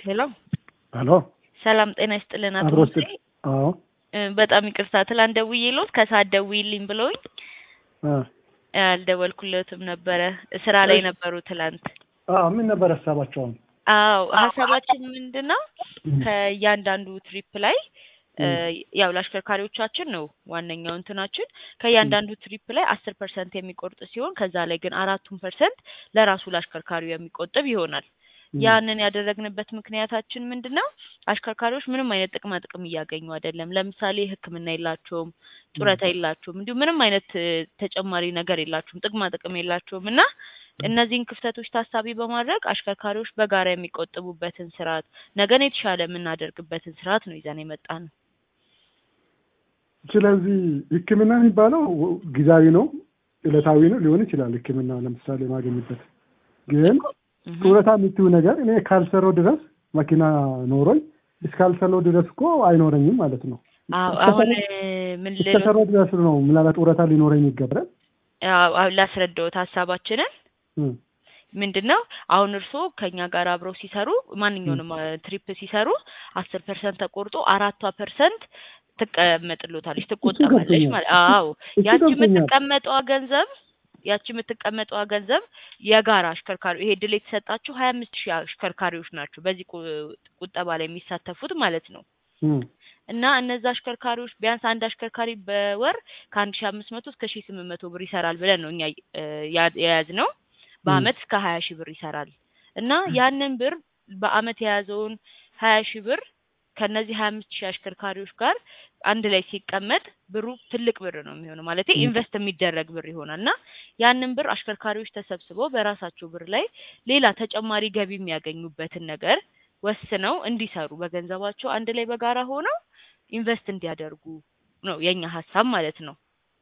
ሄሎ ሄሎ ሰላም ጤና ይስጥልን አቶ አብሮ ሙሴ ስጥ አዎ እ በጣም ይቅርታ ትላንት ደውዬልዎት ከሰዓት ደውዪልኝ ብለውኝ አ አልደወልኩለትም ነበረ ስራ ላይ ነበሩ ትላንት አዎ ምን ነበር ሀሳባቸው አሁን አዎ ሀሳባችን ምንድን ነው ከእያንዳንዱ ትሪፕ ላይ እ ያው ለአሽከርካሪዎቻችን ነው ዋነኛው እንትናችን ከእያንዳንዱ ትሪፕ ላይ አስር ፐርሰንት የሚቆርጥ ሲሆን ከዛ ላይ ግን አራቱን ፐርሰንት ለራሱ ለአሽከርካሪው የሚቆጥብ ይሆናል ያንን ያደረግንበት ምክንያታችን ምንድን ነው? አሽከርካሪዎች ምንም አይነት ጥቅማ ጥቅም እያገኙ አይደለም። ለምሳሌ ሕክምና የላቸውም፣ ጡረታ የላቸውም፣ እንዲሁም ምንም አይነት እ ተጨማሪ ነገር የላቸውም፣ ጥቅማ ጥቅም የላቸውም እና እነዚህን ክፍተቶች ታሳቢ በማድረግ አሽከርካሪዎች በጋራ የሚቆጥቡበትን ስርዓት ነገን የተሻለ የምናደርግበትን ስርዓት ነው ይዘን የመጣ ነው። ስለዚህ ህክምና የሚባለው ጊዜያዊ ነው ዕለታዊ ነው ሊሆን ይችላል ህክምና ለምሳሌ ማገኝበት ግን ጡረታ የምትይው ነገር እኔ ካልሰራው ድረስ መኪና ኖሮኝ እስካልሰራው ድረስ እኮ አይኖረኝም ማለት ነው አዎ አሁን እ ምን ልል እስከሰራው ድረስ ነው ምናልባት ጡረታ ሊኖረኝ ይገባል አዎ አሁን ላስረዳዎት ሀሳባችንን እም ምንድን ነው አሁን እርስዎ ከኛ ጋር አብረው ሲሰሩ ማንኛውንም እ ትሪፕ ሲሰሩ አስር ፐርሰንት ተቆርጦ አራቷ ፐርሰንት ትቀመጥሎታለች ትቆጠባለች ገብቶኛል። ማለት አዎ እሱ ያቺ ገብቶኛል። የምትቀመጠዋ ገንዘብ ያቺ የምትቀመጠዋ ገንዘብ የጋራ አሽከርካሪ ይሄ ድል የተሰጣችሁ ሀያ አምስት ሺህ አሽከርካሪዎች ናቸው በዚህ ቁ- ቁጠባ ላይ የሚሳተፉት ማለት ነው እም እና እነዛ አሽከርካሪዎች ቢያንስ አንድ አሽከርካሪ በወር ከአንድ ሺህ አምስት መቶ እስከ ሺህ ስምንት መቶ ብር ይሰራል ብለን ነው እኛ እ ያ- የያዝነው በአመት እስከ ሀያ ሺህ ብር ይሰራል እና ያንን ብር በአመት የያዘውን ሀያ ሺህ ብር ከነዚህ ሀያ አምስት ሺህ አሽከርካሪዎች ጋር አንድ ላይ ሲቀመጥ ብሩ ትልቅ ብር ነው የሚሆነው ማለት ኢንቨስት የሚደረግ ብር ይሆናል እና ያንን ብር አሽከርካሪዎች ተሰብስበው በራሳቸው ብር ላይ ሌላ ተጨማሪ ገቢ የሚያገኙበትን ነገር ወስነው እንዲሰሩ በገንዘባቸው አንድ ላይ በጋራ ሆነው ኢንቨስት እንዲያደርጉ ነው የኛ ሀሳብ ማለት ነው።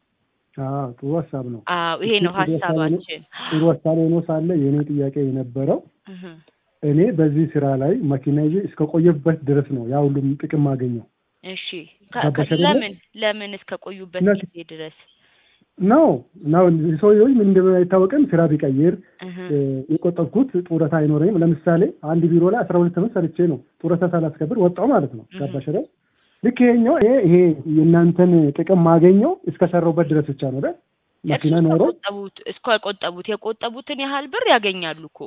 አዎ ጥሩ ሀሳብ ነው አዎ ይሄ ነው ጥሩ ሀሳብ ነው። ሀሳባችን። ጥሩ ሀሳብ ሆኖ ሳለ የእኔ ጥያቄ የነበረው እህ እኔ በዚህ ስራ ላይ መኪና ይዤ እስከ ቆየበት ድረስ ነው ያ ሁሉም ጥቅም ማገኘው እሺ ከ- ገባሽ ከ- አይደለ? ለምን ለምን እስከ ቆዩበት ነት- ጊዜ ድረስ ነው ነው ሰውዬው ምን እንደሆነ አይታወቅም ስራ ቢቀይር እህ እ የቆጠብኩት ጡረታ አይኖረኝም ለምሳሌ አንድ ቢሮ ላይ አስራ ሁለት ዓመት ሰርቼ ነው ጡረታ ሳላስከብር ወጣው ማለት ነው እህ ገባሽ አይደል ልክ ይሄኛው ይሄ ይሄ የእናንተን ጥቅም ማገኘው እስከሰራሁበት ድረስ ብቻ ነው አይደል መኪና እርሱ ኖሮ እስከቆጠቡት እስከቆጠቡት የቆጠቡትን ያህል ብር ያገኛሉ እኮ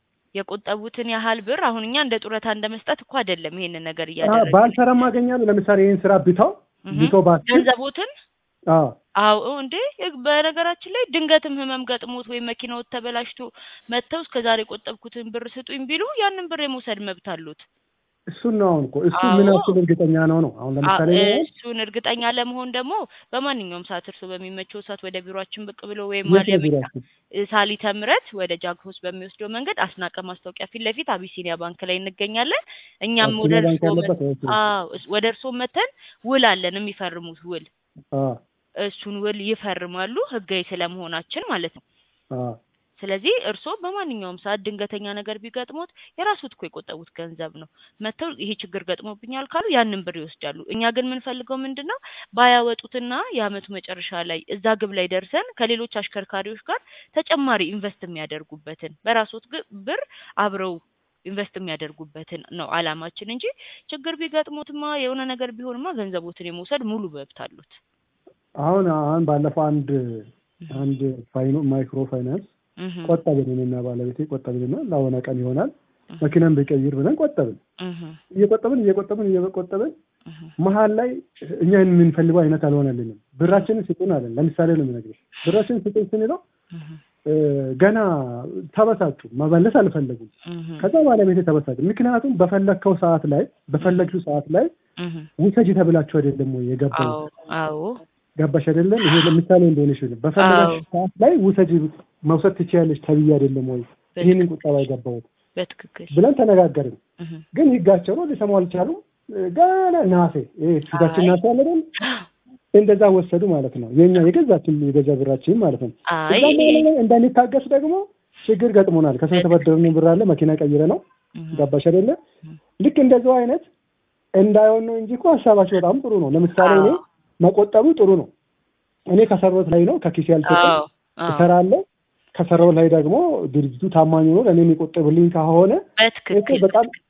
የቆጠቡትን ያህል ብር አሁን እኛ እንደ ጡረታ እንደ መስጠት እኮ አይደለም ይሄንን ነገር አ- እያደረግን ባልሰራም አገኛለሁ ለምሳሌ ይህን ስራ ብታው እህ ብቶ ባስችል ገንዘቦትን አዎ አዎ እንዴ በነገራችን ላይ ድንገትም ህመም ገጥሞት ወይም መኪናዎት ተበላሽቶ መጥተው እስከ ዛሬ የቆጠብኩትን ብር ስጡኝ ቢሉ ያንን ብር የመውሰድ መብት አሉት። እሱን ነው አሁን እኮ እሱ አዎ። ምን ያክል እርግጠኛ ነው ነው አሁን ለምሳሌ አ- እኔ እሱን እርግጠኛ ለመሆን ደግሞ በማንኛውም ሰዓት እርስዎ በሚመቸው ሰዓት ወደ ቢሮአችን ብቅ ብሎ ወይም የት ነው ማሊያ ቤት ቢሯችሁ? ሳሊተ ምሕረት ወደ ጃክሮስ በሚወስደው መንገድ አስናቀ ማስታወቂያ ፊት ለፊት አቢሲኒያ ባንክ ላይ እንገኛለን። እኛም ወደ አቢሲኒያ ባንክ እርስዎ መ- ያለበት አይመስልም? አዎ እስ- ወደ እርስዎ መተን ውል አለን የሚፈርሙት ውል አዎ እሱን ውል ይፈርማሉ ህጋዊ ስለመሆናችን ማለት ነው። አዎ ስለዚህ እርስዎ በማንኛውም ሰዓት ድንገተኛ ነገር ቢገጥሞት የራሱት እኮ የቆጠቡት ገንዘብ ነው። መጥተው ይሄ ችግር ገጥሞብኛል ካሉ ያንን ብር ይወስዳሉ። እኛ ግን የምንፈልገው ምንድን ነው ባያወጡትና የአመቱ መጨረሻ ላይ እዛ ግብ ላይ ደርሰን ከሌሎች አሽከርካሪዎች ጋር ተጨማሪ ኢንቨስት የሚያደርጉበትን በራሶት ግ- ብር አብረው ኢንቨስት የሚያደርጉበትን ነው አላማችን እንጂ ችግር ቢገጥሞትማ የሆነ ነገር ቢሆንማ ገንዘቦትን የመውሰድ ሙሉ መብት አሉት። አሁን አሁን ባለፈው አንድ አንድ ፋይኖ ማይክሮ ፋይናንስ እህ ቆጠብን እኔና ባለቤቴ ቆጠብንና ለሆነ ቀን ይሆናል እህ መኪናን ብቀይር ብለን ቆጠብን እህ እየቆጠብን እየቆጠብን እየቆጠብን እህ መሀል ላይ እኛ የምንፈልገው አይነት አልሆነልንም ብራችንን ስጡን አለን ለምሳሌ ነው የምነግርሽ ብራችንን ስጡን ስንለው እህ እ ገና ተበሳጩ መመለስ አልፈለጉም እህ ከዛ ባለቤቴ ተበሳጩ ምክንያቱም በፈለግከው ሰዓት ላይ በፈለግሽው ሰዓት ላይ እህ ውሰጂ ተብላችሁ አይደለም ወይ የገባው አዎ አዎ ገባሽ አይደለም ይሄ ለምሳሌ እንደሆነሽ ነው በፈለጋሽ አዎ። ሰዓት ላይ ውሰጂ መውሰድ ትችያለሽ ተብዬ አይደለም ወይ ይህንን ቁጠባ የገባሁት በትክክል ብለን ተነጋገርን እህ ግን ህጋቸው ነው ሊሰሙ አልቻሉም ገና ናሴ ይሄ ፊታችን አይ። ናሴ አለ አይደል እንደዛ ወሰዱ ማለት ነው የኛ የገዛችን የገዛ ብራችን ማለት ነው አይ እዛ መሀል ላይ እንዳንታገስ ደግሞ ችግር ገጥሞናል ከሰው የተበደርነው ብር አለ መኪና ቀይረ ነው እህ ገባሽ አይደለ እህ ልክ እንደዛው አይነት እንዳይሆን ነው እንጂ እኮ ሀሳባቸው በጣም ጥሩ ነው ለምሳሌ እኔ አዎ መቆጠቡ ጥሩ ነው እኔ ከሰራሁት ላይ ነው ከኪሴ ያልሰጠው አዎ አዎ እሰራለሁ ከሰራው ላይ ደግሞ ድርጅቱ ታማኝ ሆኖ ለእኔ የሚቆጥብልኝ ከሆነ በትክክል በጣም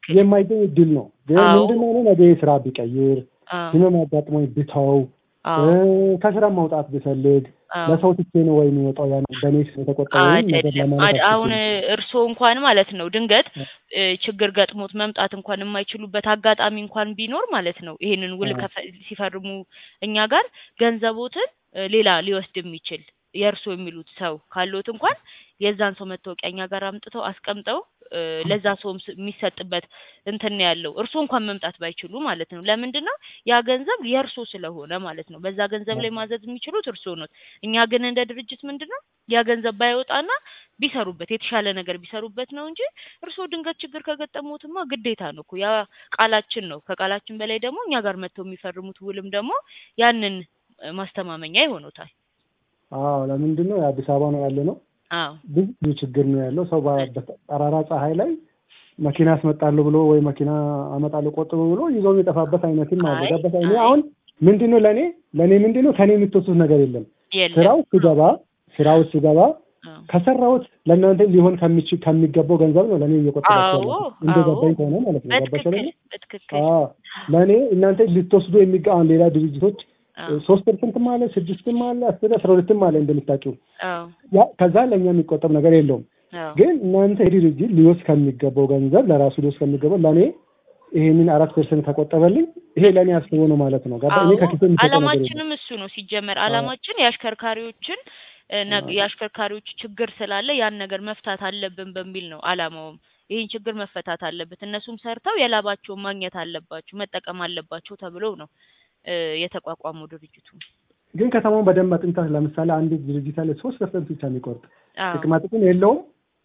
በትክክል የማይገኝ እድል ነው። ግን አዎ። ምንድነው እኔ ነገ ስራ ቢቀይር አዎ ህመም አጋጥሞኝ ብተው አዎ እ፣ ከስራ ማውጣት ብፈልግ አዎ ለሰው ትቼ ነው ወይ የሚወጣው? ያን በእኔ ስም የተቆጠበውን ነገር አይደለም ለማለት አድ- አሁን አስቤ እርስዎ እንኳን ማለት ነው ድንገት ነው። እ፣ ችግር ገጥሞት መምጣት እንኳን የማይችሉበት አጋጣሚ እንኳን ቢኖር ማለት ነው ይሄንን ውል አዎ። ከፈ- ሲፈርሙ እኛ ጋር ገንዘቦትን እ፣ ሌላ ሊወስድ የሚችል የእርስዎ የሚሉት ሰው ካለዎት እንኳን የዛን ሰው መታወቂያ እኛ ጋር አምጥተው አስቀምጠው እ፣ ለዛ ሰውም ስ- የሚሰጥበት እንትን ነው ያለው እርስዎ እንኳን መምጣት ባይችሉ ማለት ነው። ለምንድን ነው ያ ገንዘብ የእርስዎ ስለሆነ ማለት ነው። በዛ ገንዘብ ላይ ማዘዝ የሚችሉት እርስዎ ኖት። እኛ ግን እንደ ድርጅት ምንድን ነው ያ ገንዘብ ባይወጣና ቢሰሩበት የተሻለ ነገር ቢሰሩበት ነው እንጂ እርስዎ ድንገት ችግር ከገጠሙትማ ግዴታ ነው እኮ ያ ቃላችን ነው። ከቃላችን በላይ ደግሞ እኛ ጋር መጥተው የሚፈርሙት ውልም ደግሞ ያንን እ፣ ማስተማመኛ ይሆኑታል። አዎ ለምንድን ነው የአዲስ አበባ ነው ያለ ነው አዎ ብዙ ብዙ ችግር ነው ያለው። ሰው በ- በጠራራ ፀሐይ ላይ መኪና አስመጣለሁ ብሎ ወይ መኪና አመጣለሁ ቆጥቦ ብሎ ይዞ የሚጠፋበት አይነትም አለ። አይ ገባሽ? እኔ አይ አሁን ምንድን ነው ለእኔ ለእኔ ምንድን ነው ከእኔ የምትወስዱት ነገር የለም። የለም ስራው ስገባ ስራው ስገባ አዎ ከሰራሁት ለእናንተ ሊሆን ከሚችል ከሚገባው ገንዘብ ነው ለእኔ እየቆጠባችሁ አዎ ያላችሁ አዎ እንደገባኝ ከሆነ ማለት ነው። ገባሽ በትክክል አይደለ? በትክክል አዎ ለእኔ እናንተ ልትወስዱ የሚጋ አሁን ሌላ ድርጅቶች አዎ ሶስት ፐርሰንትም አለ ስድስትም አለ አስር አስራ ሁለትም አለ እንደምታውቂው አዎ ያ ከዛ ለእኛ የሚቆጠብ ነገር የለውም። አዎ ግን እናንተ ድርጅት ሊወስድ ከሚገባው ገንዘብ ለራሱ ሊወስድ ከሚገባው ለእኔ ይሄንን አራት ፐርሰንት ከቆጠበልኝ ይሄ ለእኔ አስቦ ነው ማለት ነው። ገባ? እኔ አዎ ከኪሴ የሚሰጠው ነገር የለም። አላማችንም እሱ ነው ሲጀመር አዎ አላማችን የአሽከርካሪዎችን እ፣ ነግ- አዎ የአሽከርካሪዎች ችግር ስላለ ያን ነገር መፍታት አለብን በሚል ነው አላማውም ይህን ችግር መፈታት አለበት እነሱም ሰርተው የላባቸውን ማግኘት አለባቸው መጠቀም አለባቸው ተብለው ነው እ፣ የተቋቋመው ድርጅቱ ግን ከተማውን በደንብ አጥንተህ ለምሳሌ አንድ ድርጅት አለ ሶስት ፐርሰንት ብቻ የሚቆርጥ አዎ ጥቅማ ጥቅም የለውም፣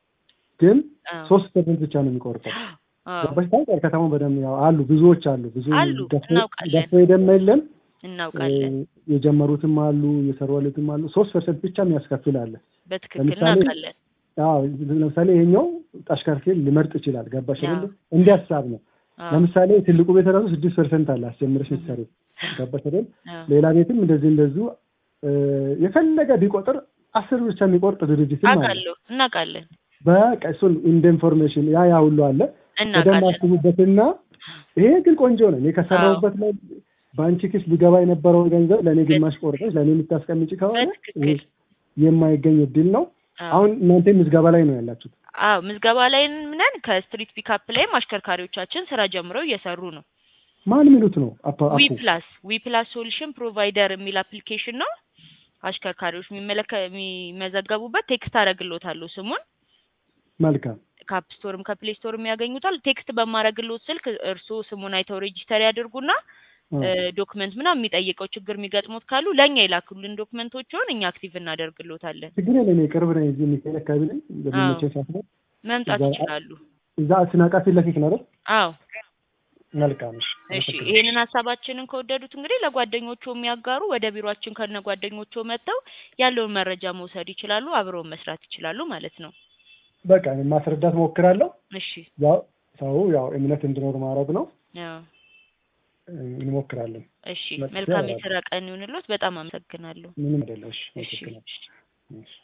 ግን አዎ ሶስት ፐርሰንት ብቻ ነው የሚቆርጠው። አዎ ገባሽ? ታውቂያለሽ? ከተማውን በደንብ ያው አሉ ብዙዎች አሉ ብዙ አሉ ደፍሮ እናውቃለን ደፍሮ የደማ የለም እናውቃለን እ፣ የጀመሩትም አሉ እየሰሩ ያሉትም አሉ። ሶስት ፐርሰንት ብቻ የሚያስከፍል አለ። በትክክል ለምሳሌ እናውቃለን አዎ ለምሳሌ ይሄኛው አሽከርካሪ ሊመርጥ ይችላል። ገባሽ አዎ አይደል? እንዲህ ሀሳብ ነው። አዎ ለምሳሌ ትልቁ ቤት ራሱ ስድስት ፐርሰንት አለ አስጀምረሽ ምትሰሪ ገባሽ አይደል? አዎ ሌላ ቤትም እንደዚህ እንደዚሁ እ፣ የፈለገ ቢቆጥር አስር ብቻ የሚቆርጥ ድርጅትም አለ። አውቃለሁ እናውቃለን በቃ እሱን እንደ ኢንፎርሜሽን ያ ያ ሁሉ አለ። በደንብ እናውቃለን አስቡበትና ይሄ ግን ቆንጆ ነው። እኔ አዎ ከሰራሁበት ላይ በአንቺ ኪስ ሊገባ የነበረውን ገንዘብ ለእኔ ግማሽ ቆርጠሽ ለእኔ የምታስቀምጪ ከሆነ ይሄ በትክክል የማይገኝ እድል ነው። አዎ አሁን እናንተ ምዝገባ ላይ ነው ያላችሁት። አዎ ምዝገባ ላይ ነን። ከስትሪት ፒካፕ ላይም አሽከርካሪዎቻችን ስራ ጀምረው እየሰሩ ነው። ማን የሚሉት ነው? አፓ ዊ አፑ ፕላስ ዊ ፕላስ ሶሉሽን ፕሮቫይደር የሚል አፕሊኬሽን ነው። አሽከርካሪዎች የሚመለከ የሚመዘገቡበት ቴክስት አደርግልዎታለሁ ስሙን መልካም ከአፕ ስቶርም ከፕሌይ ስቶርም ያገኙታል። ቴክስት በማድረግልዎት ስልክ እርስዎ ስሙን አይተው ሬጂስተር ያድርጉና አዎ። ዶክመንት ምናምን የሚጠይቀው ችግር የሚገጥሙት ካሉ ለእኛ ይላኩልን ዶክመንቶችን እኛ አክቲቭ እናደርግልዎታለን። ችግር የለም። እኔ ቅርብ ነኝ። እዚህ የሚካኤል አካባቢ ነኝ። በሚመቸኝ ሰዓት ነው። መምጣት እዛ ይችላሉ። እዛ ስናቃ ፊት ለፊት ነው አይደል? አዎ መልካም እሺ። እሺ አመሰግናለሁ። ይሄንን ሀሳባችንን ከወደዱት እንግዲህ ለጓደኞቹ የሚያጋሩ ወደ ቢሮአችን ከነ ጓደኞቹ መጥተው ያለውን መረጃ መውሰድ ይችላሉ፣ አብረውን መስራት ይችላሉ ማለት ነው። በቃ እኔ ማስረዳት ሞክራለሁ። እሺ ያው ሰው ያው እምነት እንዲኖር ማድረግ ነው። አዎ እ፣ እንሞክራለን። እሺ መጥቼ መልካም አወራለሁ። የስራ ቀን ይሁንልዎት። በጣም አመሰግናለሁ። ምንም አይደለም። እሺ እሺ አመሰግናለሁ። እሺ።